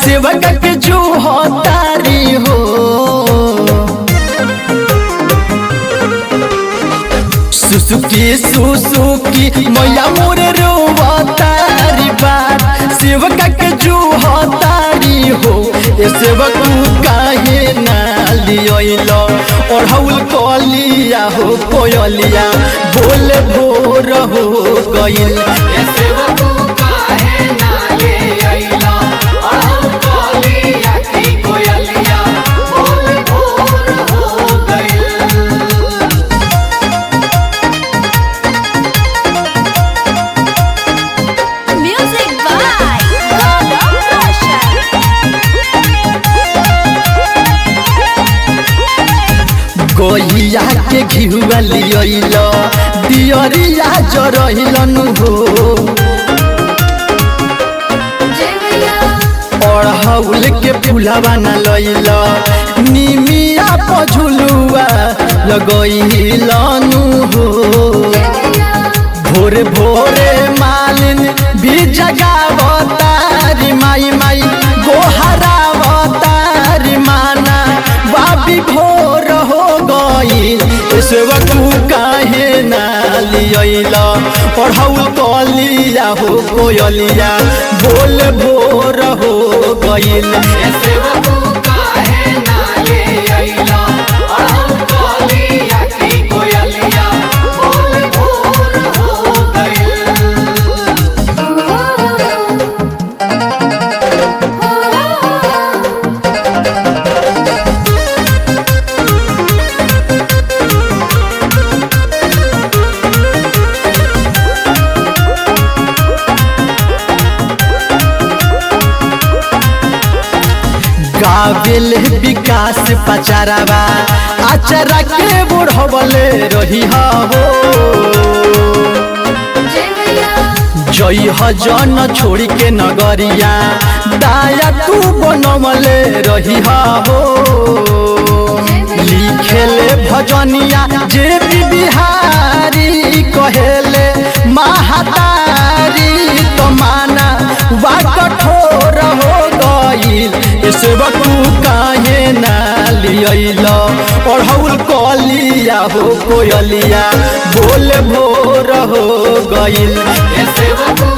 सेवक के जो तारी हो सुसुकी सुसुकी मैया मोरे रोवतारी बात सेवक के जो तारी हो ए सेवक काहे ना लियो और हउल कलिया हो कोयलिया बोले भोर हो गइल ए सेवकू काहे ना ले अइला अड़हुल कलिया की कोयलिया बोल भोर हो गइल Music by Gaurav Roshan. गैया के घिहुआ लियल दियरिया जरहिलन हो अड़हउल के फुलावा न लैल निमिया पझुलुआ लगैलनु हो भोरे भोरे मालिन भी जगावतारी माई माई गोहरावतारी माना बाबी भोर हो गईल सेवक काहे ना लियल पढ़ौल कलिया हो कोयलिया बोल भोर हो गईल ए सेवकू काहे ना ले अइला अड़हुल कलिया की कोयलिया बोल भोर हो गइल गावेल विकास पचारावा आचरा के बुढ़वले रही हो जई जन छोड़ी के नगरिया दाया तू बनमले रही हो लिखेले भजनिया जे भी बिहारी कहेले महातारी तो माना वा कठोर हो गईल सेवकू काहे ना लियल पढ़ौल कलिया हो कोयलिया बोल भोर हो गईल ए सेवकू